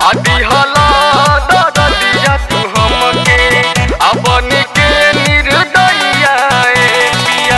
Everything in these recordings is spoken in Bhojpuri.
आदि हला दरदिया तू हमके अपन के निर्दयिया ए पिया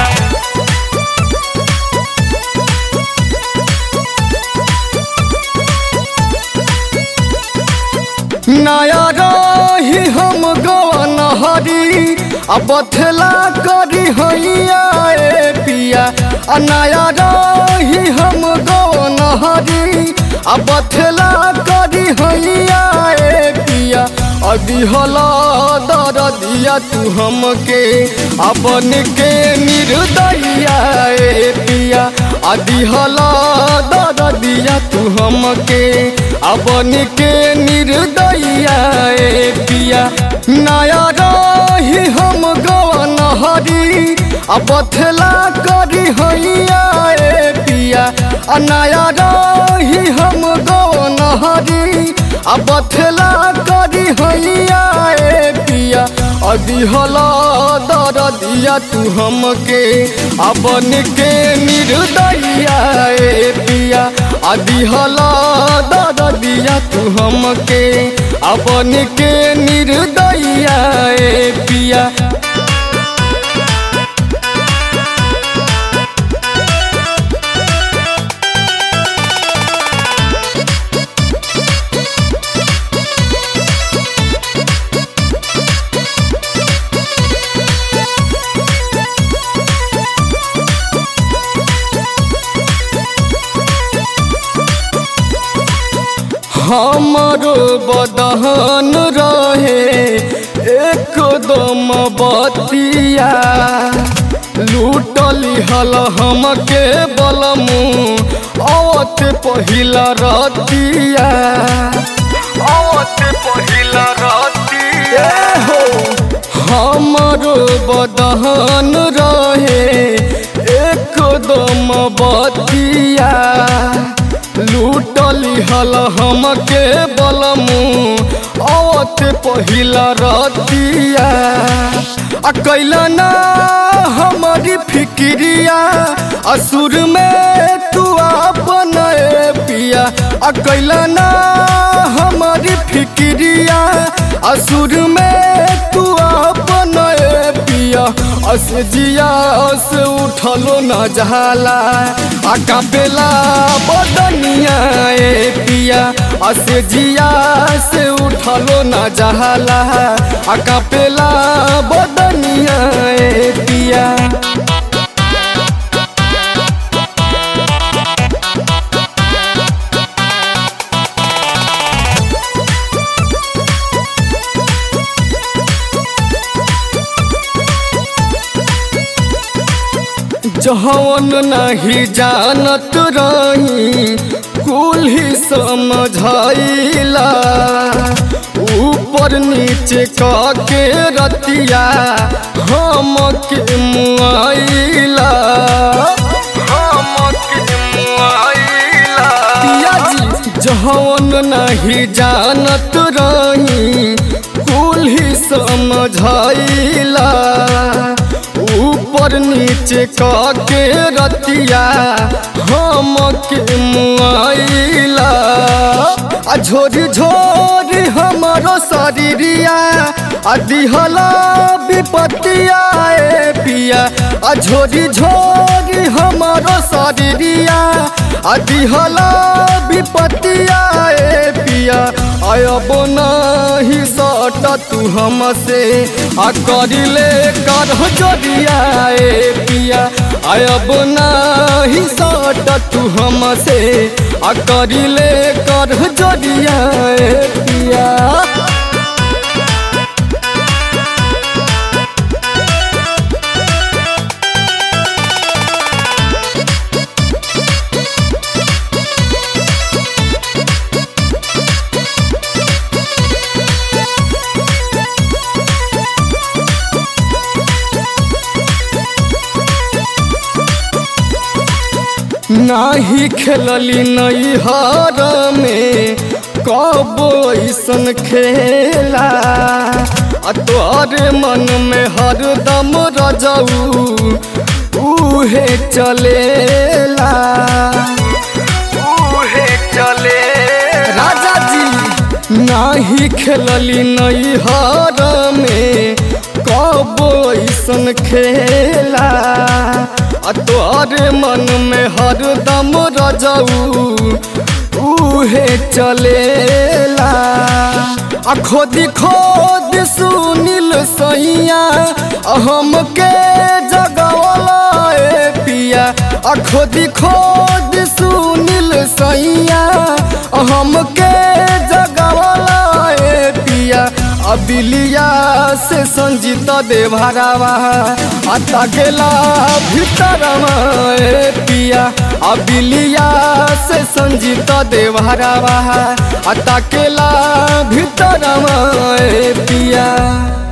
नया रही हम गवन हरी आ बथला करी हैया ए पिया आ नया रही हम गवन हरी आ बथला करी हैया ए पिया अभी हला दर दिया तू हमके अपन के निर्दयिया ए पिया अभी हला दर दिया तू हमके अपन के निर्दयिया ए पिया नया रही हम गवन हरी आ बथला करी हैया ए पिया आ नया रही हम गवन हरी आ बथला करी हैया ए पिया अभी हला दर दिया तू हमके अपन के निर्दयिया ए पिया अभी हला दर दिया तू हमके अपन के निर्दयिया ए पिया हमरो बदहन रहे एकदम बतिया लूटली हल हमके बलमू अवत पहिला रतिया आवत पहिला रतिया हो हमरो बदहन रहे एकदम बतिया लूटली हल हमके बलमू अवत पहिला रतिया आ कैला ना हमारी फिक्रिया असुर में तू अपन ए पिया आ कैला ना हमारी फिक्रिया असुर में तू अपन ए पिया अस जिया से उठलो न जाला आ कापेला बदनिया ए पिया अस जिया से उठलो न जाला आ कापेला बदनिया ए पिया जहन नहीं जानत रही कुल ही समझाइला ऊपर नीचे के रतिया हम के मुआइला हमके मुआइला पिया जी जहन नहीं जानत रही कुल ही समझाइला ऊपर नीचे के रतिया हम के मुआइला आ झोरी झोरी हमारो शरीरिया आ दिहला विपत्तिया ए पिया आ झोरी झोरी हमारो शरीरिया आ दिहला विपत्तिया ए पिया आयब नहीं सट तू हमसे आ करिले कर जोरिया ए पिया आयब नहीं सट तू हमसे आ करिले कर जोरिया ए पिया नाही खेलली नैहर में कब ऐसन खेला आ तोहरे मन में हरदम रजऊ उहे चलेला उहे चले राजा जी नाही खेलली नैहर में कब ऐसन खेला आ तोहरे मन में हरदम रजऊ उहे चलेला आ खोदी खोद सुनील सैया हमके जगवला ए पिया आ खोदी खोद सुनील सैया हमके जगवला ए पिया अबिलिया से संजीत देवरावा आता गेला भीतरवा ए पिया अबिलिया से संजीत देवरावा आता केला भीतरवा ए पिया